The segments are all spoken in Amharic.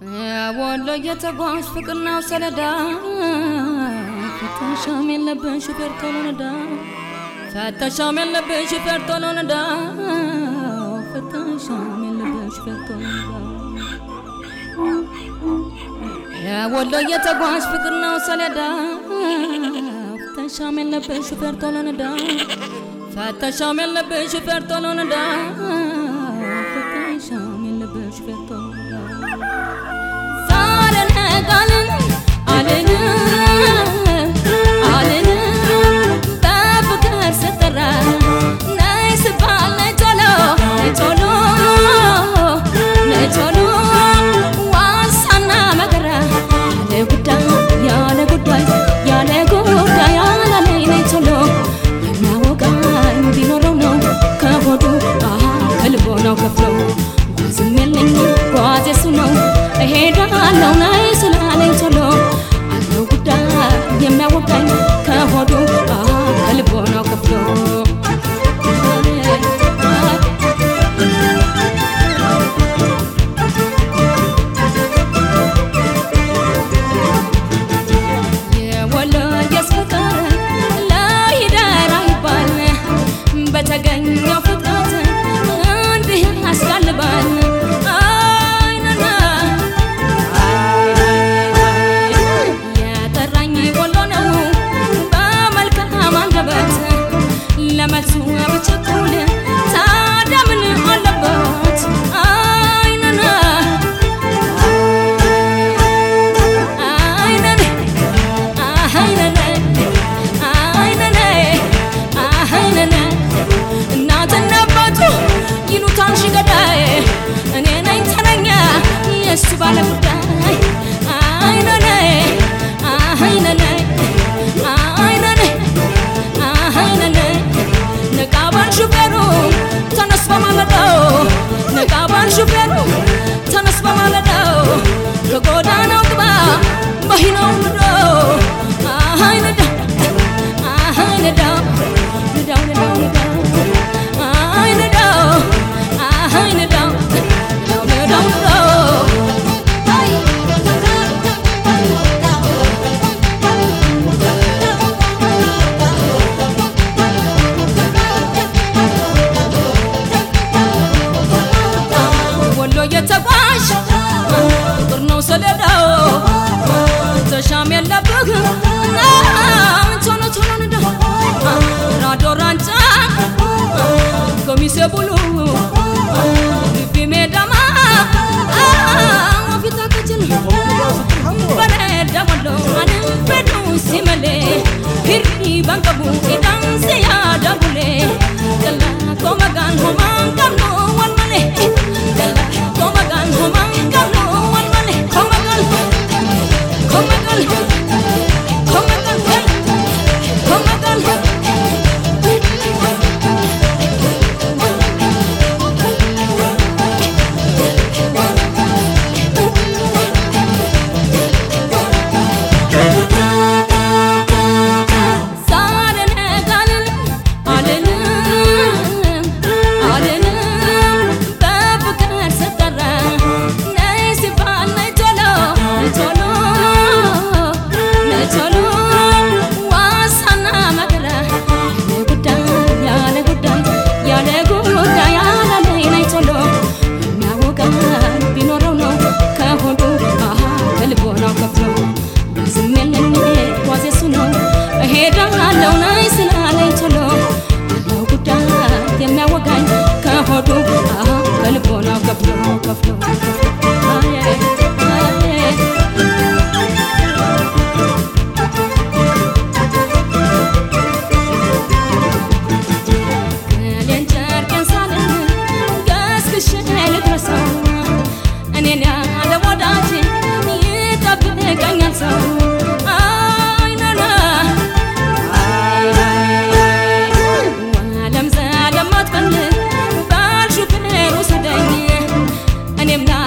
ወሎ የተጓዥ ፍቅር ነው ሰለዳ ፈተሻም የለብን ሹፌር ቶሎ ነዳ ፈተሻም የለብን ሹፌር ቶሎ ነዳ ፈተሻም የለብን ሹፌር ቶሎ ነዳ ወሎ የተጓዥ ፍቅር ነው ሰለዳ ፈተሻም የለብን ሹፌር ቶሎ ነዳ ፈተሻም የለብን ሹፌር ቶሎ ነዳ ፈተሻም የለብን ሹፌር ቶሎ ነዳ ሳልነጋልን አልልም አልልም በፍቅር ስጠራ ነይ ስባል ነይ ቶሎ ነይ ቶሎ ነይ ቶሎ ዋሳና መከራ ያለ ጉዳይ ያለ ጉዳይ ያለ ጉዳይ ያላለኝ ነይ ቶሎ የሚያወጋኝ ቢኖረው ነው ከሆዱ አሃ ከልቦ ነው ከፍሎ ጓዝም የለኝ ጓዝ የሱ ነው እሄዳለሁ ነይ ስላለኝ ቶሎ አለው ጉዳይ የሚያወጋኝ ከሆዱ አሃ ከልቦ ነው ከፍሎ የወሎየስ ፍቅር ለይደር አይባል በተገኘው ፍጥረት እንዲህ ያስጋልባል አይነና የጠራኝ ወሎ ነው በመልካም አንደበት ለመልሱ ብቸኩል ታዲያ ምን አለበት አይነና አይነን አይነን አይነን አይነን እናትና አባቱ ይሉታል ሽገዳይ እኔ ነኝ ተረኛ የእሱ ባለ ጉዳይ አይነን አይነን አይነን አይነን ነቃባን ሹፌሩ ተነስ በማለዳው ነቃባን ሹፌሩ ተነስ በማለዳው ከጎዳናው ግባ መሂናው ንዶ አሃይ ንዳ አሃይ ንዳው ንዳው ንዳው ንዳው አሃይ ንዳው አሃይ ንዳው ንዳው ንዳው ንዳው ወሎ የተጓዥ ፍቅር ነው ሰሌዳው ተሻም የለብህ ቶሎ ቶሎ ንዳ ራዶ ራንጫ ኮሚሴ ቡሉ ልቢ ሜዳማ ፊታ ከችል በረዳ ወሎ አንም በዱ ሲመሌ ሂሪ ባንቀቡ ኢዳንሴ ያዳቡሌ ገላ ኮመጋን ሆማን ቀብኖ ወልመሌ ገላ ኮመጋን ሆማን ቀብኖ ወልመሌ ኮመጋል ኮመጋል ኮመጋል ኮመጋል ሳልነጋልን አልልም አልልም በፍቅር ስጠራ ነይ ሲባል ነይ ቶሎ ነይ ቶሎ ነይ ቶሎ ዋሳና መከራ ያለ ጉዳይ ያለ ጉዳይ ያለ ጉዳይ ያላለኝ ነይ ቶሎ የሚያወጋኝ ቢኖረው ነው ከሆዱ አሃ ከልቦ ነው ከፍሎ ዝም የለኝ ጓዝ የሱ ነው እሄዳለሁ ነይ ስላለኝ ቶሎ አለው ጉዳይ የሚያወጋኝ ከሆዱ አሃ ከልቦ ነው ከፍሎ ከፍሎ ከፍሎ አየ አየ እኔን ጨርቄን ሳልል ገስግሼ ልድረሰው እኔን ያለ ወዳጅ ይጠብቀኛል ሰው አይነና ዓለም ዘለም አትፈልግ ባል ሹፌር ውሰደኝ እኔም ላ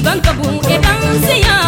Banka bu'ee dhaansi yaa